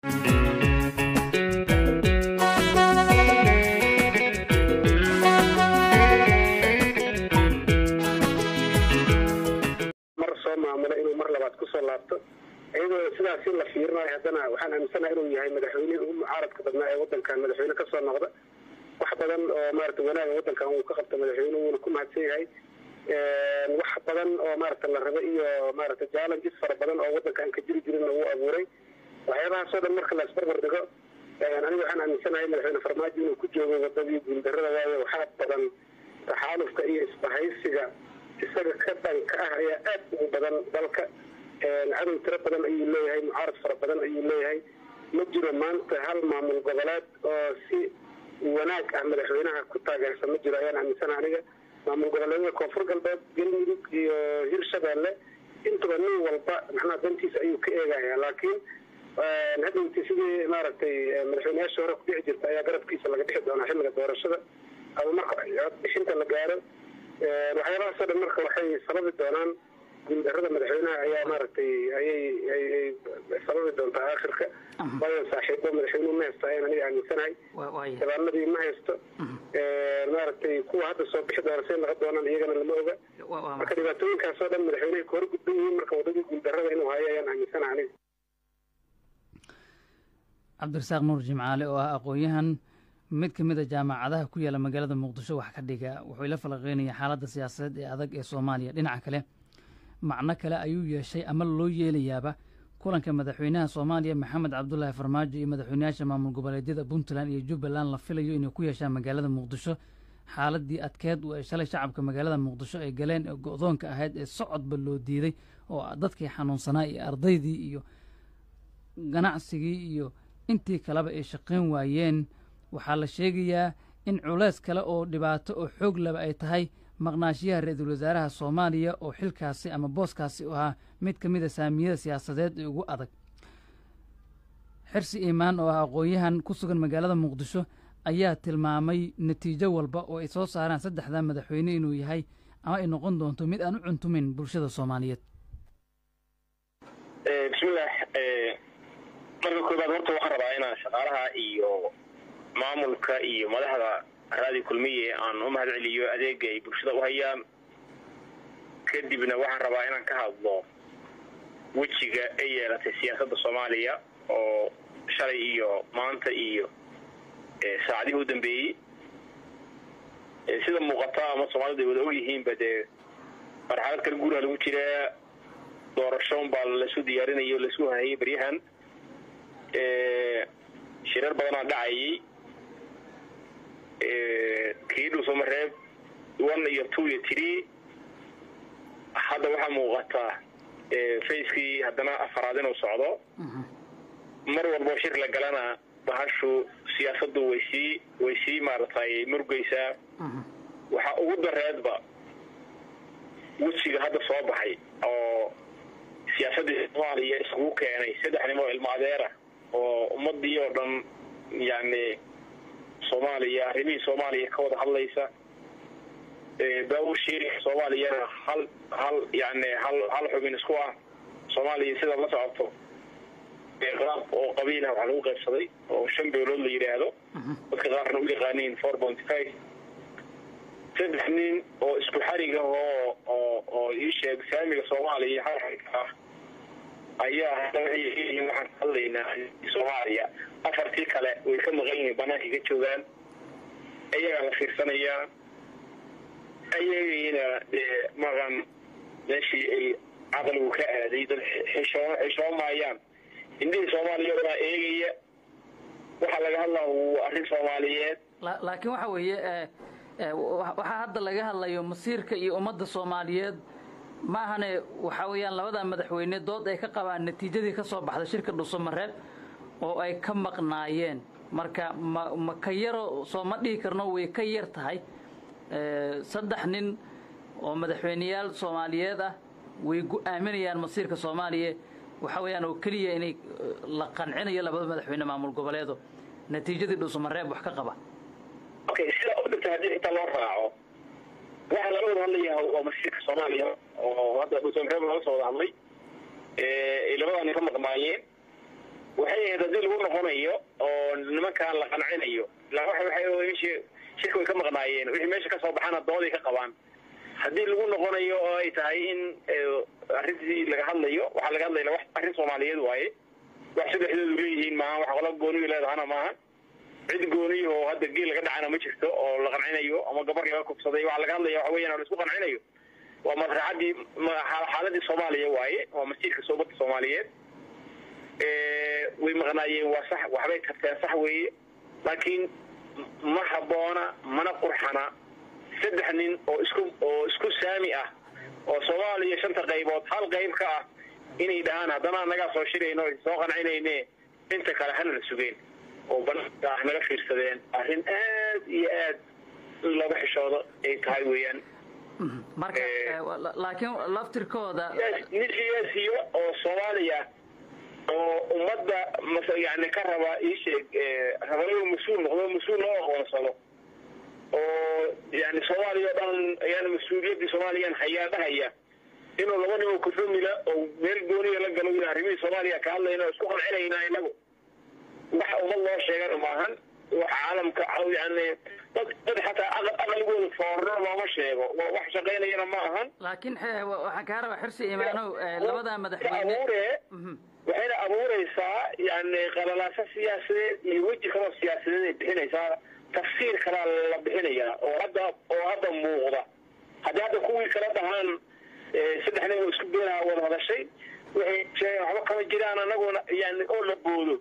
mar soo maamulo inuu mar labaad kusoo laabto iyadoo sidaasi la fiirinayo haddana waxaan aaminsanaha inuu yahay madaxweynihii ugu mucaaradka badnaa ee wadankan madaxweyne kasoo noqda wax badan oo maarata wanaaga wadankan uu ka qabta madaxweyne wuuna ku mahadsan yahay wax badan oo maarata la raba iyo maarata challenges fara badan oo wadankan ka jiri jirinna wuu abuuray waxyaabahaasoo dhan marka la isbarbar dhigo aniga waxaan aaminsanahay madaxweyne farmaajo inuu ku joogo wadadii guuldarrada waayo waxaa badan taxaalufka iyo isbahaysiga isaga ka dhanka ah ayaa aad ugu badan dalka cadow tiro badan ayuu leeyahay mucaarad fara badan ayuu leeyahay ma jiro maanta hal maamul goboleed oo si wanaag ah madaxweynaha ku taageersan ma jiro ayaan aaminsana aniga maamul goboleedyada koonfur galbeed galmudug iyo hirshabeelle intuba nin walba macnaha dantiisa ayuu ka eegaya laakiin hadowti sidii maaragtay madaxweyneyaashii hore ku dhici jirta ayaa garabkiisa laga dhixi doonaa xilliga doorashada ama marka codbixinta la gaaro waxyaabahaasoo dhan marka waxay sababi doonaan guuldarrada madaxweynaha ayaa maaragtay ayay ayay sababi doontaa aakhirka waayo saaxiibo madaxweynuhu ma haysto ayaan aniga aaminsanahay dabaanadii ma haysto maaragtay kuwa hadda soo bixi doona say noqon doonaan iyagana lama oga marka dhibaatooyinkaasoo dhan madaxweynehay ka hor gudban yihiin marka waddadii guuldarrada inuu hayo ayaan aaminsanaha aniga cabdirasaaq nuur jimcaale oo ah aqoon-yahan mid ka mid a jaamacadaha ku yaala magaalada muqdisho wax ka dhiga wuxuu ila falaqeynaya xaaladda siyaasadeed ee adag ee soomaaliya dhinaca kale macno kale ayuu yeeshay ama loo yeelayaaba kulanka madaxweynaha soomaaliya maxamed cabdulaahi farmaajo iyo madaxweynayaasha maamul goboleedyada puntland iyo jubbaland la filayo inay ku yeeshaan magaalada muqdisho xaaladii adkeed oo ay shalay shacabka magaalada muqdisho ay galeen ee go-doonka ahayd ee socodba loo diiday oo dadkii xanuunsanaa iyo ardaydii iyo ganacsigii iyo intii kaleba ay shaqayn waayeen waxaa la sheegayaa in culeys kale oo dhibaato oo xoog laba ay tahay maqnaashiyaha ra-iisul wasaaraha soomaaliya oo xilkaasi ama booskaasi u ahaa mid ka mid a saamiyada siyaasadeed ee ugu adag xirsi iimaan oo ah aqoon-yahan ku sugan magaalada muqdisho ayaa tilmaamay natiijo walba oo ay soo saaraan saddexda madaxweyne inuu yahay ama ay noqon doonto mid aan u cuntumin bulshada soomaaliyeed bismillaah marka koobaad horta waxaan rabaa inaan shaqaalaha iyo maamulka iyo madaxda raadi kulmiye aan u mahad celiyo adeega ay bulshada u hayaan kadibna waxaan rabaa inaan ka hadlo wejiga ay yeelatay siyaasadda soomaaliya oo shalay iyo maanta iyo saacadihii u dambeeyey sida muuqata ama soomaalida ay wada ogyihiinba dee marxalad kale guuraha lagu jiraa doorashoon baa lasu diyaarinayo lasu hayay baryahan shirar badanaa dhacayay kii dhuusamareeb one iyo two iyo three hadda waxaa muuqata facekii haddana afaraad inuu socdo mar walbo shir la galana bahashu siyaasaddu way sii way sii maaratay murgaysaa waxaa ugu dareedba wejiga hadda soo baxay oo siyaasaddii soomaaliya iskugu keenay saddex nim oo ilmo adeera oo ummadii oo dhan yani soomaaliya arrimihii soomaaliya ka wada hadlaysa baawur sheerika soomaaliyana hal hal yani hal hal xubin isku ah soomaaliya sidaad la socoto qaab oo qabiilah waxaa lagu qaybsaday oo shan beelood la yidhaahdo dadka qaarna u yaqaaniin four point five saddex nin oo isku xariga oo oo oo ii sheeg saamiga soomaaliya xarxarka ah ayaa hadda waxay leeyihiin waxaan ka hadlaynaa soomaaliya afartii kale way ka maqan yihiin banaanka ka joogaan ayagaa la fiirsanayaa ayagayna dee maqan meeshii ay caqligu ka aaday dad xishoo xishoomaayaan indhihii soomaaliya baa eegaya waxaa laga hadlaa waa arrin soomaaliyeed laakiin waxa weeye waxaa hadda laga hadlayo masiirka iyo ummadda soomaaliyeed ma ahane waxaa weeyaan labada madaxweyne dood ay ka qabaan natiijadii ka soo baxda shirka dhuusamareeb oo ay ka maqnaayeen marka ma ma ka yaro soo ma dhihi karno way ka yar tahay saddex nin oo madaxweyneyaal soomaaliyeed ah way gu-aaminayaan masiirka soomaaliya waxa weeyaan oo keliya inay la qancinayo labada madaxweyne maamul goboleedo natiijadii dhuusamareeb wax ka qaba okay sidaa u dhigta haddii inta loo raaco waxaa laga wada hadlayaa waa masiirka soomaaliya oo hadda dhuusamareeb laga soo wada hadlay ay labadaani ka maqnaayeen waxay ahayd haddii lagu noqonayo oo nimankaan la qancinayo waxa shirka way ka maqnaayeen wixii meesha kasoo baxana dooday ka qabaan haddii lagu noqonayo oo ay tahay in arrintii laga hadlayo waxaa laga hadlaya wax arrin soomaaliyeed waaye wax saddexdoodu leeyihiin maaha wax qola gooniyu leedahana maaha cid gooniyo oo hadda geel laga dhacana ma jirto oo la qancinayo ama gabar laga kubsaday waxaa laga hadlaya waxa weeyaan oo laisku qancinayo waa masraxadii xaaladii soomaaliya waaye waa masiirka soobadda soomaaliyeed way maqnaayeen waa sax waxbay tarteen sax weeye laakiin ma habboona mana qurxana saddex nin oo isku oo isku saami ah oo soomaaliya shanta qaybood hal qayb ka ah inay dhahaan haddana annagaa soo shirayno soo qancinayne inta kale hana la sugeen oo banaanka ah naga fiirsadeen arrin aad iyo aad in looga xishoodo ay tahay weeyaan marka laakiin laftirkooda nin siyaasiyo oo soomaaliya oo ummadda yani ka raba iisheeg raba inuu mas-uul noqdo mas-uul loo aqoonsado oo yani soomaaliya o dhan ayaan mas-uuliyaddii soomaaliyan hayaa dhahaya inuu laba nin oo kufamila oo meel gooniya la galo in arrimihii soomaaliya ka hadlayna oo isku qancinayna inagu wax ummad loo sheegana maahan wax caalamka yani dad dad xataa aqligooda foorno looma sheego wax shaqaynayana ma ahan laakiin waxaan kaa rabaa xirsi imaanow labada madaxweyne waxayna abuuraysaa yani qalalaaso siyaasadeed iyo weji kaloo siyaasadeed ay bixinaysaa tafsiir kalaa la bixinayaa oo hadda oo hadda muuqda haddii hadda kuwii kala dhahaan saddex nin oo isku beenaha wada hadashay waxay sheegeen waxba kama jiraan anaguna yani oo la boodo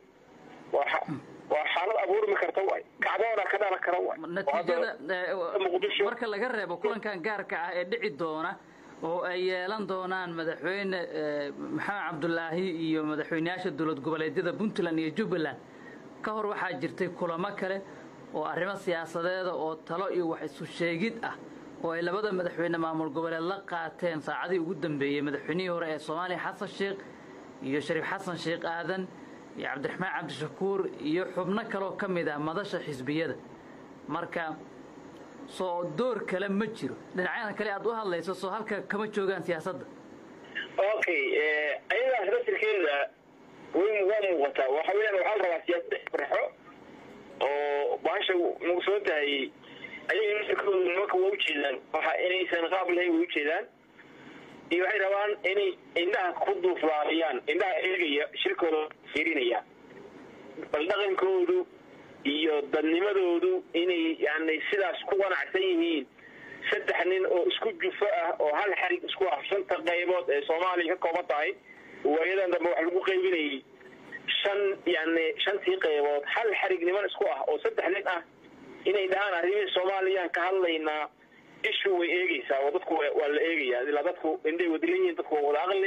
waa xaalad abuurmi karta waay kacdoona ka dhalan kara waay natiijada marka laga reebo kulankan gaarka ah ee dhici doona oo ay yeelan doonaan madaxweyne maxamed cabdulaahi iyo madaxweyneyaasha dowlad goboleedyada puntland iyo jubbaland ka hor waxaa jirtay kulamo kale oo arrimo siyaasadeeda oo talo iyo wax isu sheegid ah oo ay labada madaxweyne maamul goboleed la qaateen saacadii ugu dambeeyey madaxweynihii hore ee soomaaliya xasan sheekh iyo shariif xasan sheekh aadan iyo cabdiraxmaan cabdishakuur iyo xubno kaloo ka mid ah madasha xisbiyada marka soo door kale ma jiro dhinacyada kale aad u hadlayso soo halka kama joogaan siyaasadda okay ayadaas rasirkeeda way waa muuqataa waxa weyaan waxaa la rabaa siyaasada farxo oo baasha mugsoon tahay ayaga nasirkoodu nimanka waa ujeedaan waxa inaysan qaab lahayn way ujeedaan iyo waxay rabaan inay indhaha ku duuflaaliyaan indhaha eegaya shirkooda fiirinaya bal dhaqankoodu iyo dadnimadoodu inay yani sidaas ku qanacsan yihiin saddex nin oo isku jufo ah oo hal xarig isku ah shanta qaybood ee soomaaliya ka kooban tahay waayadan dambe wax lagu qaybinayay shan yani shantii qaybood hal xarig niman isku ah oo saddex nin ah inay dhahaan arrimihii soomaaliyaan ka hadlaynaa ishu way eegeysaa oo dadku waa la eegayaa ilaa dadku indhay wadilan yihiin dadku waa wada aqli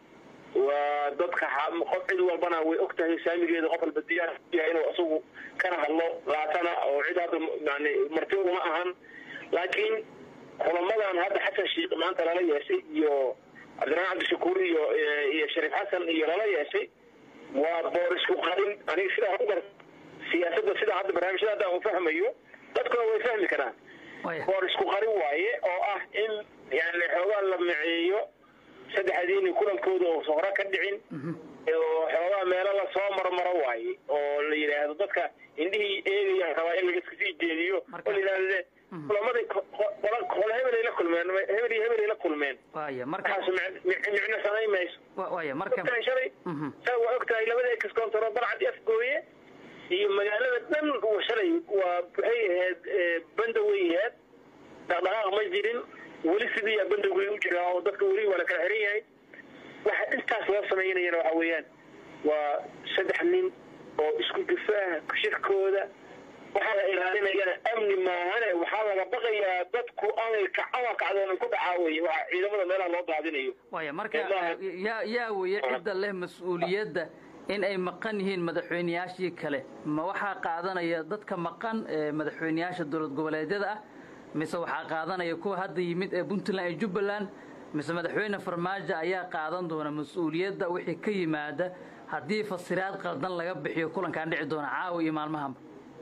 waa dadka qof cid walbana way og tahay saamigeeda qof walba diyaar yahay inuu isagu kana hadlo laatana oo cid hadda yani marti uma ahan laakiin kulamadan hadda xasan sheikh maanta lala yeeshay iyo cabdiraxmaan cabdishakuur iyo iyo shariif xasan iyo lala yeeshay waa boor isku qarin aniga sidaa ku gar siyaasadda sidaa hadda barnaamijyada hadda aan fahmayo dadkuna way fahmi karaan boor isku qarin waaye oo ah in yani xoogaa la miceeyo saddexdiini kulankooda oo hore ka dhicin oo xoogaa meelo lasoo marmaro waaye oo la yidhaahdo dadka indhihii eegayaan rabaa in laga sii jeediyo oo la yidhahde kulamadii qole hebelay la kulmeen hebel iyo hebelay la kulmeen markaas micno samayn mayso ogtahay shalay saa waa ogtahay labada ex contoro balcad afgooye iyo magaalada dhan shalay waa waxay ahayd banda way ahayd dhaqdhaqaaq ma jirin weli sidii bandowgay u jiraa oo dadka weli waa la kala xiran yahay waxa intaas loo samaynayana waxa weeyaan waa saddex nin oo isku difaaha shirkooda waxaa la ilaalinayana amni maahane waxaa laga baqayaa dadku amay kacama kacdoonan ku dhacaa weye waxa ciidamada meelaha loo daadinayo waya marka yaa yaa weye cidda leh mas-uuliyadda in ay maqan yihiin madaxweyneyaashii kale ma waxaa qaadanaya dadka maqan ee madaxweyneyaasha dowlad goboleedyada ah mise waxaa qaadanaya kuwa hadda yimid ee puntland iyo jubbaland mise madaxweyne farmaajo ayaa qaadan doona mas-uuliyadda wixii ka yimaada haddii fasiraad qaldan laga bixiyo kulankaan dhici doona caawa iyo maalmahanba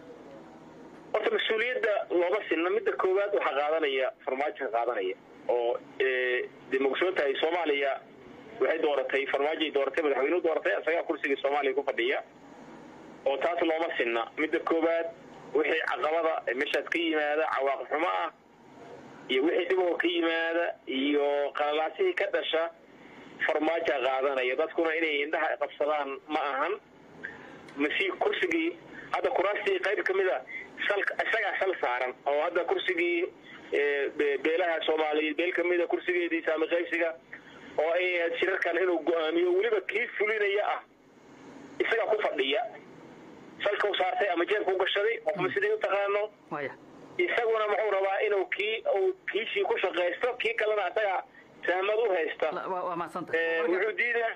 horta mas-uuliyadda looma sinna midda koowaad waxaa qaadanaya farmaajoka qaadanaya oo de ma ogsoon tahay soomaaliya waxay dooratay farmaajoay dooratay madaxweynuhu dooratay isagaa kursigii soomaaliya ku fadhiya oo taas looma sinna midda koowaad wixii caqabada meeshaas ka yimaada cawaaqib xumo ah iyo wixii dhiboo ka yimaada iyo qalalaasihii ka dhasha farmaaja qaadanaya dadkuna inay indhaha qabsadaan ma ahan masi kursigii hadda kuraastii qayb ka mid a sal isagaa sal saaran oo hadda kursigii beelaha soomaaliyeed beel kamida kursigeedii saami qaybsiga oo ay ahayd shirarkan inuu go-aamiyo weliba kii fulinaya ah isagaa ku fadhiya salka u saartay ama jeebka u gashaday qofma sidii u taqaano isaguna muxuu rabaa inuu kii uu kiisii ku shaqaysto kii kalena isaga sahmad u haysta wuxuu diidaa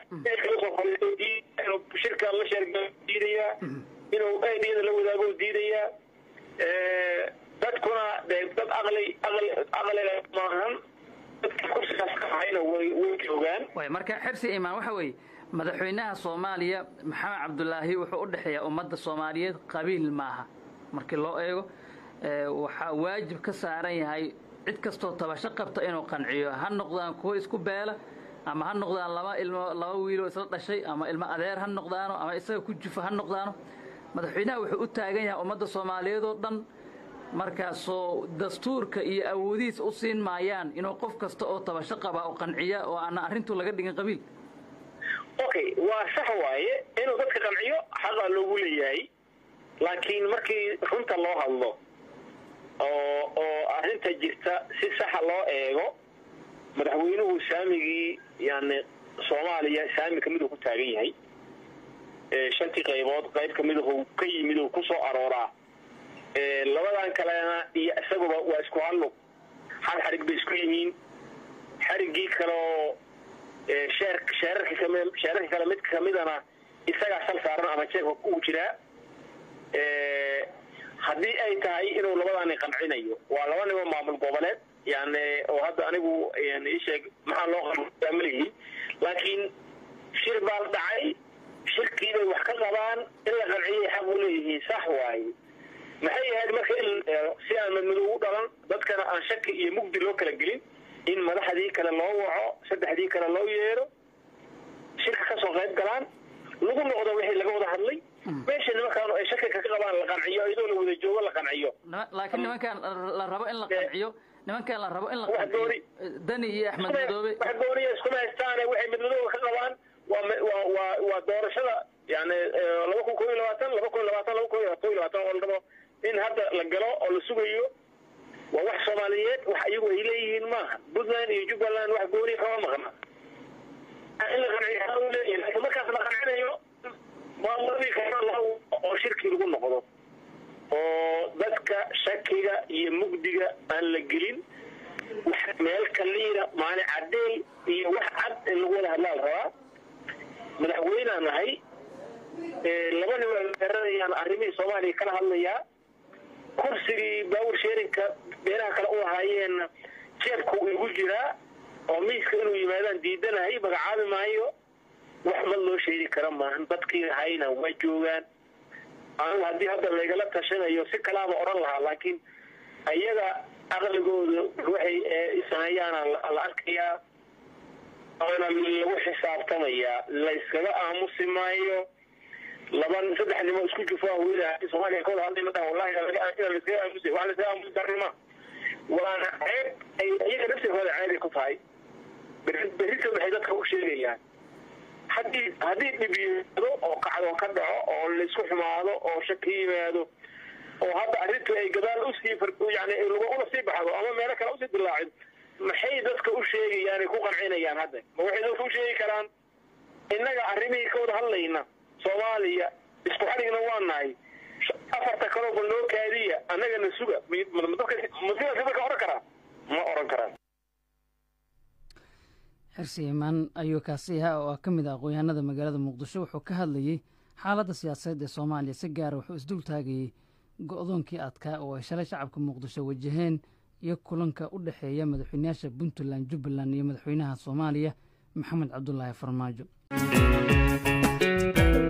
inuu shirka la sheerga diidayaa inuu aidiyada la wadaago diidayaa dadkuna de dad aqli aqli aqliga maahan dadka kursigaas ka hayna way way joogaan marka xirsi imaan waxa weeye madaxweynaha soomaaliya maxamed cabdulaahi wuxuu u dhexeeyaa ummadda soomaaliyeed qabiil maaha markii loo eego waxaa waajib ka saaran yahay cid kastoo tabasho qabta inuu qanciyo ha noqdaan kuwo isku beela ama ha noqdaan laba ilmo laba wiiloo isla dhashay ama ilmo adeer ha noqdaano ama isaga ku jufa ha noqdaano madaxweynaha wuxuu u taagan yahay ummadda soomaaliyeed oo dhan markaasoo dastuurka iyo awoodihiis u siin maayaan inuu qof kasta oo tabasho qaba oo qanciya oo aana arrintu laga dhigin qabiil okay waa sax waaye inuu dadka qanciyo xaqaa loogu leeyahay laakiin markii runta loo hadlo oo oo arrinta jirta si saxa loo eego madaxweynuhu saamigii yani soomaaliya saami kamid uu ku taagan yahay shantii qaybood qayb kamid u ka yimid uu ku soo arooraa labadan kalena iyo isaguba waa isku hallug hal xarig bay isku yihiin xariggii kaleoo sheer sheerarka kami sheerarka kale mid kamidana isagaa sal saaran ama jeebka uu jiraa haddii ay tahay inuu labadaani qancinayo waa laba nibo maamul goboleed yani oo hadda anigu isheeg maxaa loo qamalihi laakiin shir baa la dhacay shirkii bay wax ka qabaan in la qanciyay xaq u leeyihiin sax waaye maxay ahayd marka in si aan madmadow u dhalan dadkana aan shaki iyo mugdi loo kala gelin in madaxdii kale loo waco saddexdii kale loo yeero shirka kasoo qayb galaan lagu noqdo wixii laga wada hadlay meesha nimankaan ay shaki ka qabaan la qanciyo iyadoo la wada joogo la qanciyo laakiin nimankaan la rabo in la qanciyo nimankaan la rabo in la qanciyo dani iyo axmed madoobe wax gooniya iskuma haystaane waxay madmadooga ka qabaan waa waa waa waa doorashada yani laba kun koob iyo labaatan laba kun iyo labaatan laba kun iyo kob iyo labaatan oo la rabo in hadda la galo oo la sugayo waa wax soomaaliyeed wax iyagu ay leeyihiin maaha puntland iyo jubbaland wax gooniya kama maqna in la qanciyo leeyahay laakiin markaas la qancinayo maamuladii kale oo shirkii lagu noqdo oo dadka shakiga iyo mugdiga aan la gelin wax meel kaliira maalin cadeey iyo wax cad in lagu wada hadlaa la rabaa madaxweynaan nahay laba nimanayaan arrimihii soomaaliya kala hadlayaa kursigii baawur sheerinka beelaha kale u ahaayeenna jeebku igu jiraa oo miiska inuu yimaadaan diidanahay magacaabi maayo wax mad loo sheegi kara maahan dadkii hayna waa joogaan anigu haddii hadda laygala tashanayo si kalaaba odhan lahaa laakiin ayaga aqligooda waxay sameeyaana la arkayaa oona lagu xisaabtamayaa layskaga aamusi maayo laba saddex nimo isku jufaa weyla soomaaliya kawada hadlay ma dhahan wallahi ina layskaga aamusi wax layskaga aamusi karnima waana ceeb ay iyaga naftirkooda ceebay ku tahay berrito maxay dadka u sheegayaan haddii haddii dhib yimaado oo kacdo ka dhaco oo laysku xumaado oo shaki yimaado oo hadda arrintu ay gadaal usii yani ula sii baxdo ama meelo kale usii dilaacin maxay dadka u sheegayaan ay ku qancinayaan hadda ma waxay dadka u sheegi karaan innaga arrimihii ka wada hadlayna soomaaliya isku xadhigna waa nahay afarta kaloo bal noo kaadiya annagana suga masidaasi dadka oran karaa ma oran karaan xirsi imaan ayuu kaasi ahaa oo ah ka mid ah aqoon-yahanada magaalada muqdisho wuxuu ka hadlayey xaaladda siyaasadeed ee soomaaliya si gaara wuxuu isdul taagayey go-doonkii adkaa oo ay shalay shacabka muqdisho wajaheen iyo kulanka u dhexeeya madaxweynayaasha puntland jubbaland iyo madaxweynaha soomaaliya maxamed cabdulaahi farmaajo